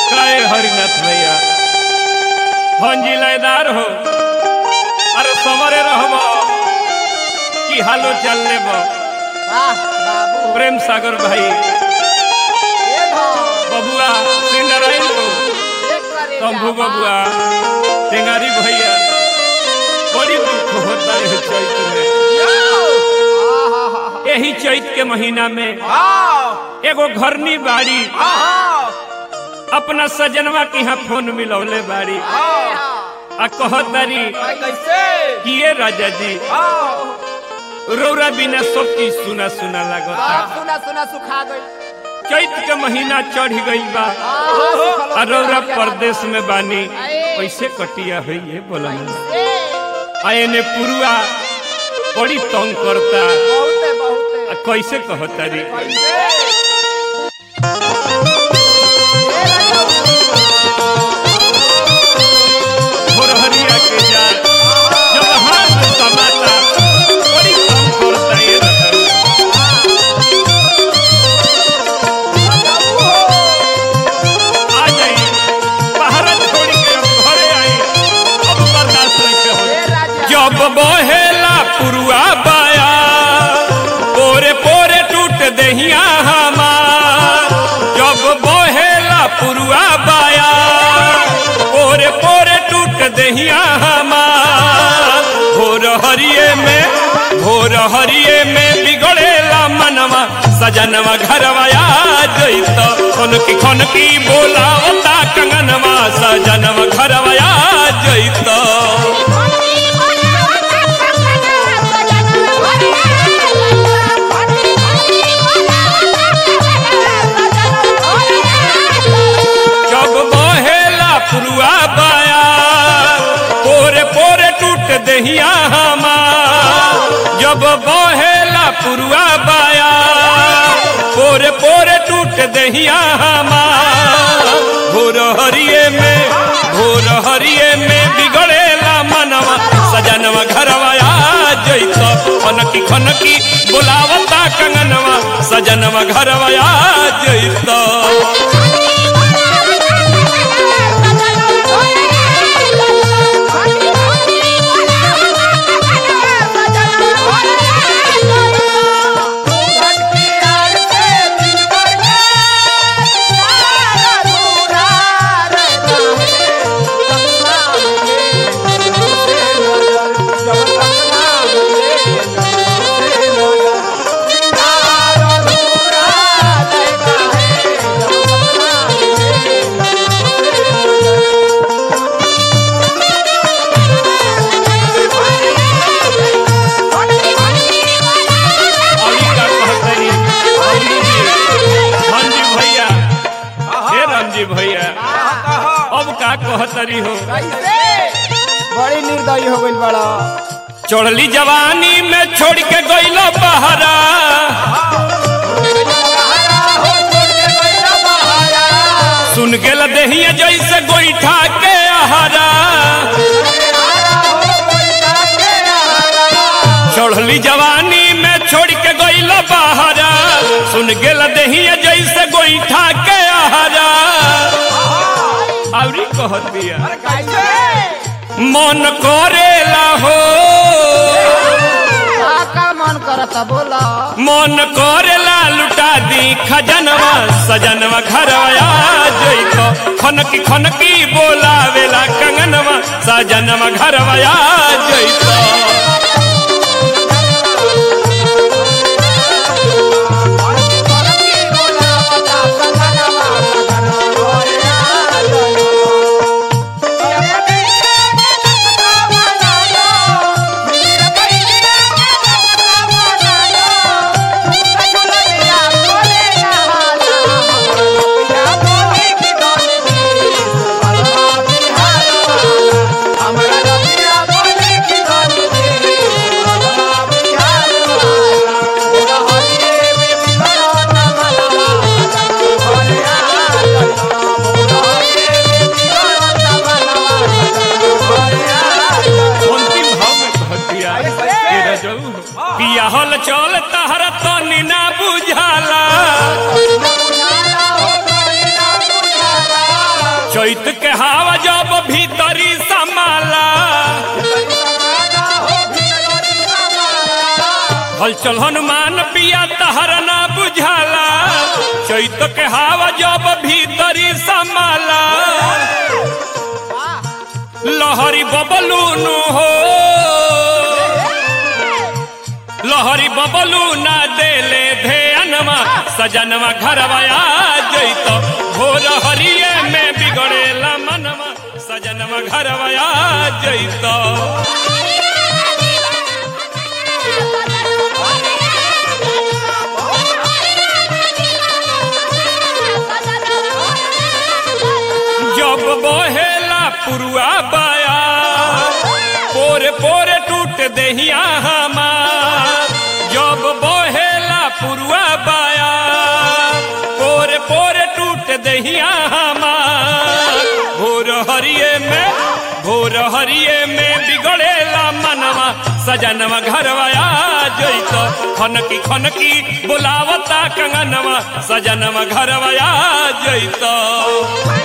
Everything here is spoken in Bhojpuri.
काय हरिनाथ भैया भंजी लयदार हो अरे समरे रहब कि हालो चल लेब वाह बाबू प्रेम सागर भाई ये धर बबुआ श्री नारायण को एक करे शंभू जा, बबुआ टेंगारी भैया बड़ी दुख होता है चैत में आहा, यही चैत के महीना में वाह, एगो घरनी बाड़ी आहा, अपना सजनवा के यहाँ फोन मिलौले बाड़ी आहा, आ कहतारी कैसे किए राजा जी आह, रौरा बिना सब चीज सुना सुना लागता सब सुना सुना सुखा गई चैत के महीना चढ़ गई बा आहा, सुखल आ रौरा सुखल परदेश में बानी आए। कैसे कटिया हुई है बोला कैसे? आए ने पुरुआ बड़ी तंग करता बहुते बहुते आ कैसे कहतारी कैसे ये भोरहरिया के जाल जब हाथ में समाता बड़ी तंग करता ये रतन आ जाई बाहर छोड़ के अब घरे आई अब बर्दाश्त नहीं हो ये राजा जब बहेला पुरुआ बाया पोरे पोरे टूट दहिया हमार जब बहेला पुरुआ बाया पोरे पोरे टूट दहिया हमार भोर हरिये में भोर हरिये में बिगड़ेला मनवा सजनवा घरवा आ जइत खनकी खनकी बोलावता कंगनवा सजनवा घरवा आ जइत जब बहेला पुरुआ बाया पोरे पोरे टूट दहिया हमार जब बहेला पुरुआ बाया पोरे पोरे टूट दहिया हमार भोर हरिये में भोर हरिये में बिगड़ेला मनवा सजनवा घरवा आ जइत खनकी खनकी बोलावता कंगनवा सजनवा घरवा आ जइत अभी का कहतनी अभी जी धनजी भैया हे रामजी भैया अब का कहतरी हो बड़ी निर्दयी हो गई बड़ा चढ़ली जवानी में छोड़ के गइलो बहरा सुन गेल देहिया जैसे गोईठा के आहारा चढ़ली जवानी में छोड़ के गइलो बहरा सुन गेल देहिया जैसे गोईठा के आहारा आवरी कहतिया मन करेला हो का मन करता बोला मन करेला लुटा दी खजनवा सजनवा घरवा जइतो खनकी खनकी बोलावेला कंगनवा सजनवा घरवा जइतो हमारा चैत के हवा जब भीतरी समाला हलचल हनुमान पिया तहर ना बुझाला चैत के हवा जब भीतरी समाला लहरी बबलूनु हो लहरी बबलू ना देले धेनवा सजनवा घरवा आ जैत भोर हरिये में बिगड़ेला मनवा सजनवा घरवा आ जैत जब बहेला पुरुआ बाया पोरे पोरे टूट दहिया हमार जब बहेला पुरुआ बाया पोरे पोरे टूट दहिया हमार भोर हरिये में भोर हरिये में बिगड़ेला मनवा सजनवा घरवा आ जैत खनकी खनकी बुलावता कंगनवा सजनवा घरवा आ जैत